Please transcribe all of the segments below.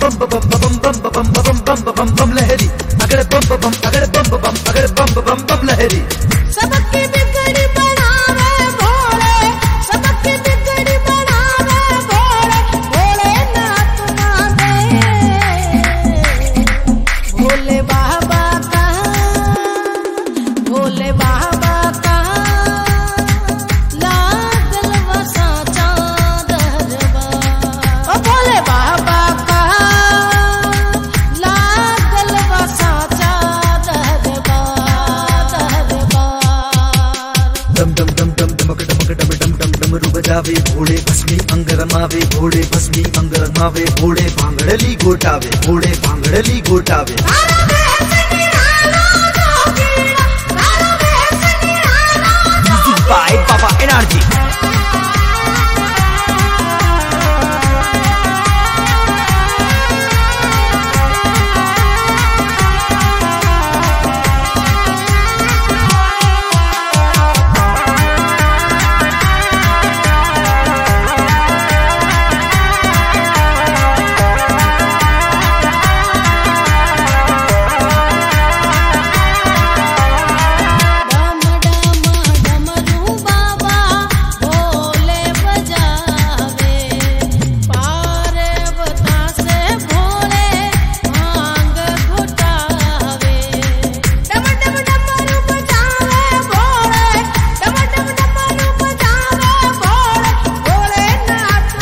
बम बम बम बम बम बम बम बम बम बम लहरी अगर बम बम अगर बम बम अगर बम बम बम लहरी सबकी बिगड़ी बनावे भोले सबकी बिगड़ी बनावे भोले भोले नाथ माते भोले बाबा का भोले बाबा का लागल वसा चादरवा ओ भोले बाबा का लागल वसा चादरवा दरबार डम डम डम डम डमक डमक डम डम डम डमरू बजावे घोड़े भस्मी अंग रमावे घोड़े भस्मी अंग रमावे घोड़े भांगड़ली गोटावे घोड़े भांगड़ली गोटावे Music by Baba Energy. डम डम डमरू बाबा भोले बजावे पार्वता से भोले भांग घुटावे डम डम डमरू बजावे भोले डम डम डमरू बजावे भोले भोले नाथ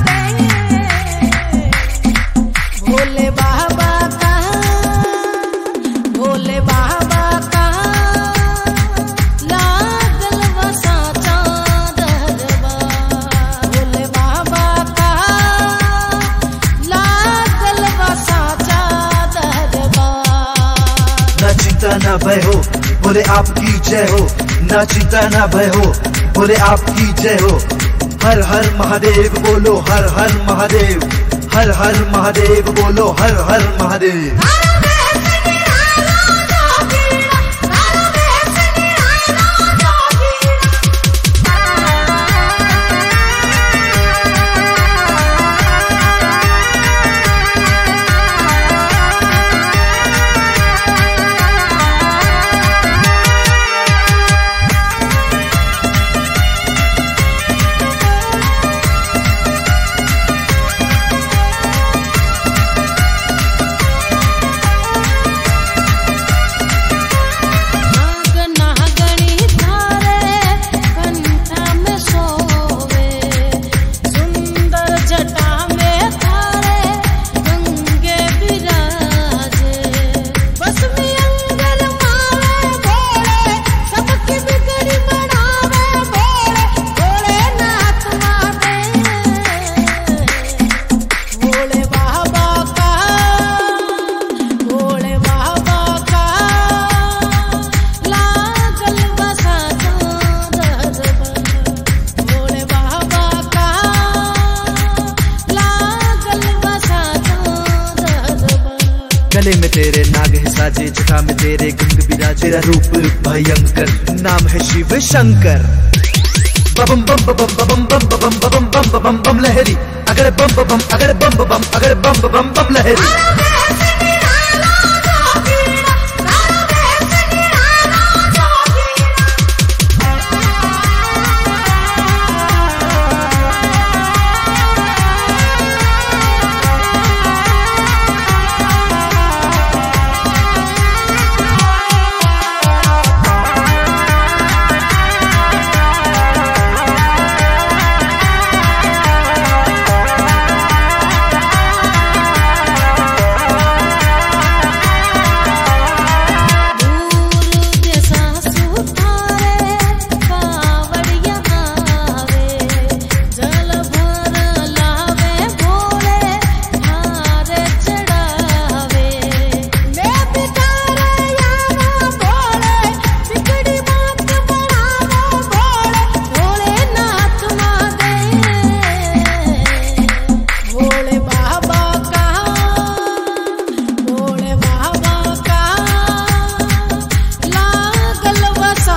माते भोले बाबा का भोले बाबा का लागल वसा चादरवा भोले बाबा का लागल वसा चादरवा ना चिंता ना भय हो बोले आपकी जय हो ना चिंता ना भय हो बोले आपकी जय हो हर हर महादेव बोलो हर हर महादेव हर हर महादेव बोलो हर हर महादेव नाग नागणी धारे कंठा में सोवे सुंदर जटा में धारे गंगे विराजे बसमी अंगल मावे भोले सबकी बिगड़ी बनावे भोले भोले नाथ माते भोले बाबा का भोले बाबा का लागल बसा चादरवा भोले बाबा का लागल बसा चादरवा गले में तेरे नाग है साजे जटा में तेरे गंग विराज तेरा रूप भयंकर नाम है शिव शंकर बम बम बम बम बम बम बम बम बम बम बम बम लहरी अगर बम बम अगर बम बम अगर बम बम बम लहरी दूर जैसा सुतारे कावड़िया आवे जल भर लावे भोले हार चढ़ावे मैं बिचारे यारा भोले बिगड़ी बात बनावे भोले भोले नाथ माते भोले बाबा का भोले बाबा का लागल वसा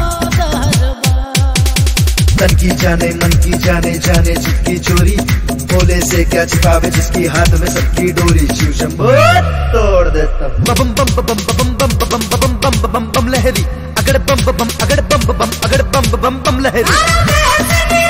चादरवा तन की जाने मन की जाने जाने जिसकी चोरी भोले से क्या छिपावे जिसकी हाथ में सबकी डोरी शिव शंभो तोड़ देता हूँ। बम बम बम बम बम बम बम बम बम बम बम बम लहरी अगड़ बम बम अगड़ बम बम अगड़ बम बम बम लहरी